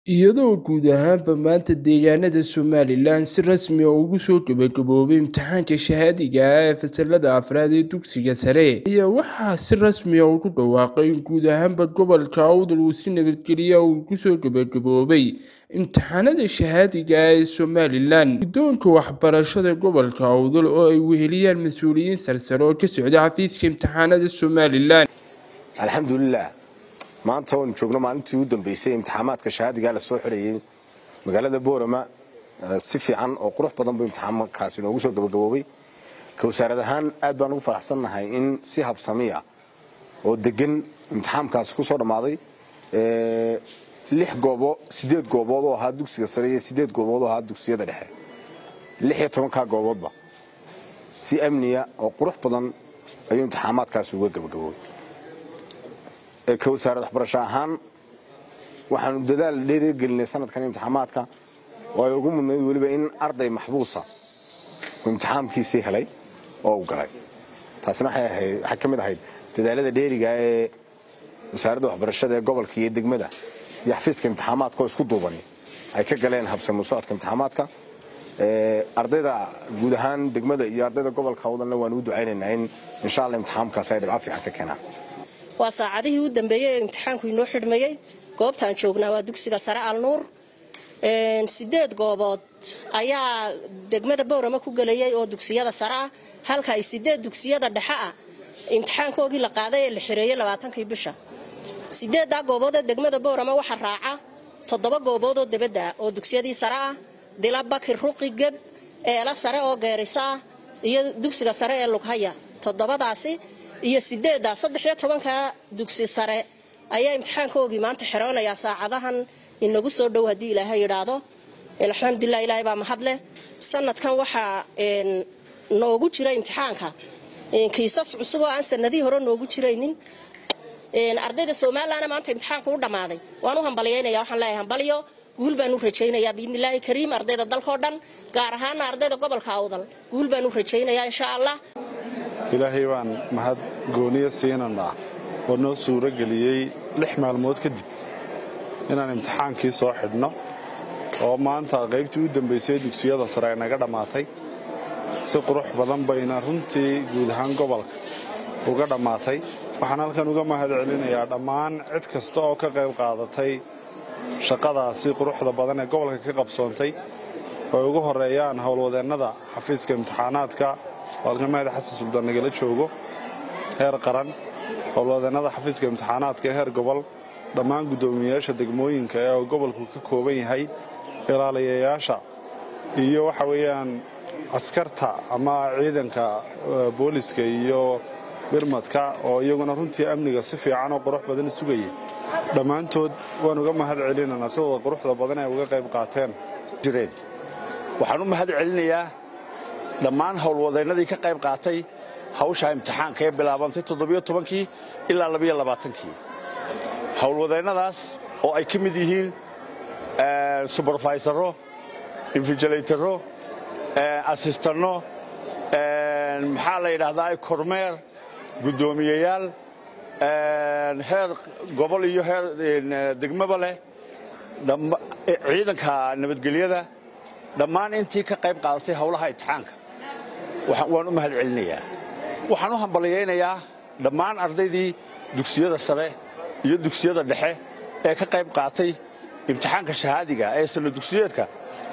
iyadoo guud ahaanba maanta deegaanada somalilan si rasmi ah ugu soo gabagaboobay imtixaanka shahaadiga ah ee fasalada afraad ee dugsiga sare ayaa waxaa si rasmi ah ugu dhawaaqay in guud ahaanba gobolka awdal uu si nabadgelya uu kusoo gabagaboobay imtixaanada shahaadiga ah ee somalilan guddoonka waxbarashada gobolka awdal oo ay weheliyaan mas-uuliyiin sarsare oo ka socda xafiiska imtixaanada somalilan alxamdulilah maanta oon joogno maalintii u dambeysay imtixaamaadka shahaadigaa la soo xidhayay magaalada boorama si fiican oo qurux badan buu imtixaamkaasi noogu soo gabagaboobay ka wasaarad ahaan aad baan ugu faraxsannahay in si habsamiya oo degan imtixaamkaasi ku soo dhammaaday lix goobo sideed goobood oo ahaa dugsiga sare iyo sideed goobood oo ahaa dugsiyada dhexe lix iyo tobankaa gooboodba si amniya oo qurux badan ayuu imtixaamaadkaasi uga gabagaboobay ka wasaarad waxbarasho ahaan waxaanu dadaal dheerigelinay sanadkan imtixaamaadka oo ay ugu mudnayd weliba in arday maxbuusa uu imtixaamkiisii helay oo u galay taasina waxay ka mid ahayd dadaalada dheeriga ee wasaaradda waxbarashada ee gobolka iyo degmada iyo xafiiska imtixaamaadka oo isku duuban ay ka galeen habsamu socodka imtixaamaadka ardayda guud ahaan degmada iyo ardayda gobolka wadanna waanu u ducaynaynaa in insha alla imtixaamkaas ay dhibco fiican ka keenaan waa saacadihii u dambeeyey ee imtixaanku inoo xidhmayey goobtaan joognaa waa dugsiga sare alnuur sideed goobood ayaa degmada bowrama ku gelayay oo dugsiyada sare ah halka ay sideed dugsiyada dhexe ah imtixaankoogii la qaaday ee la xireeyey labaatankii bisha sideeddaa goobood ee degmada bowrama waxaa raaca toddoba goobood oo debadda ah oo dugsiyadii sare ah dila bakir ruqi geb eela sare oo geerisa ah iyo dugsiga sare ee lughaya toddobadaasi iyo sideedda saddex iyo tobanka dugsi sare ayaa imtixaankoogii maanta xiroonayaa saacadahan inagu soo dhow haddii ilaahay yidhaahdo alxamdulilah ilaahay baa mahadleh sanadkan waxaa noogu jira imtixaanka kiisas cusub oo aan sanadihii hore noogu jiraynin ardayda somalilanna maanta imtixaanku u dhammaaday waan u hambalyaynaya waxaan leeyahay hambalyo guul baan u rajaynayaa biidnillaahi kariim ardayda dalkao dhan gaar ahaana ardayda gobolka awdal guul baan u rajaynayaa insha allah ilaahay baan mahad gooniyo siinanaa oo noo suuro geliyey lix maalmood kadib inaan imtixaankii soo xidhno oo maanta qaybtii u dambaysay dugsiyada sare ay naga dhammaatay si qurux badan bayna runtii guud ahaan gobolka uga dhammaatay waxaan halkan uga mahad celinayaa dhammaan cid kasta oo ka qayb qaadatay shaqadaasi quruxda badan ee gobolka ka qabsoontay oo ay ugu horreeyaan howlwadeennada xafiiska imtixaanaadka halkamahad xasan suldaan nagala joogo heer qaran howlwadeennada xafiiska imtixaanaadka ee heer gobol dhammaan guddoomiyeyaasha degmooyinka ee gobolku ka kooban yahay ilaaliyayaasha iyo waxa weeyaan askarta ama ciidanka booliska iyo birmadka oo iyaguna runtii amniga si fiican oo qurux badan sugayay dhammaantood waan uga mahad celinanaa sidooda quruxda badan ay uga qayb qaateen jireen waxaan u mahad celinayaa dhammaan howlwadeennadii ka qayb qaatay hawsha imtixaanka ee bilaabantay toddobiyo tobankii ilaa labiyo labaatankii howlwadeennadaas oo ay ka mid yihiin suberfaysaro infijilaytaro asistanno maxaa la yidhaahdaa kormeer guddoomiyeyaal heer gobol iyo heer degmaba leh ciidanka nabadgelyada dhammaan intii ka qayb qaadatay howlaha imtixaanka waan u mahad celinayaa waxaan u hambalyaynayaa dhammaan ardaydii dugsiyada sare iyo dugsiyada dhexe ee ka qayb qaatay imtixaanka shahaadiga ee sanno dugsiyeedka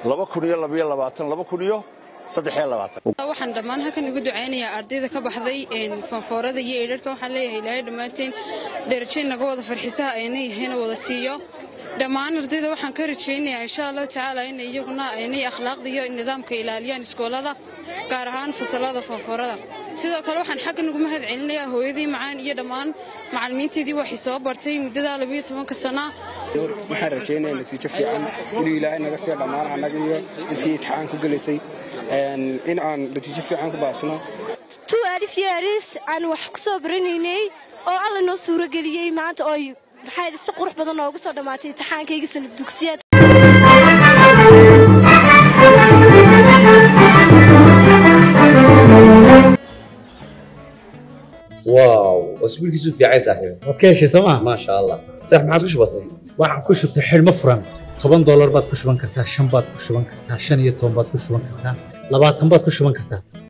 waxaan dhammaan halkan ugu ducaynayaa ardayda ka baxday fanfoorada iyo eedharka waxaan leeyahay ilaahay dhammaanteen darajo naga wada farxisaha aynay yahayna wada siiyo dhammaan ardayda waxaan ka rajaynayaa insha allahu tacaala in iyaguna aynay akhlaaqda iyo nidaamka ilaaliyaan iskoolada gaar ahaan fasalada fanfoorada sidoo kale waxaan xaggan ugu mahad celinayaa hooyadii macaan iyo dhammaan macallimiinteedii waxay soo bartay muddada labiyo tobanka sana waxaan rajaynayaa natiijo fiican inuu ilaahay naga sii dhammaan annaga iyo intii imtixaan ku gelaysay in aan natiijo fiican ku baasno tu alif yearis aan wax ku soo baranaynay oo alla noo suurageliyey maanta oo maxaa si qurux badan noogu soo dhammaatay imtixaankayga sanad dugsiyaad واو اسبوعك في عين صاحبي waad ka heshay sooma ما شاء الله صح ما عاد وش بصير waxaan ku shubtay xidhmo furan toban doolar baad ku shuban kartaa shan baad ku shuban kartaa shan iyo toban baad ku shuban kartaa labaatan baad ku shuban kartaa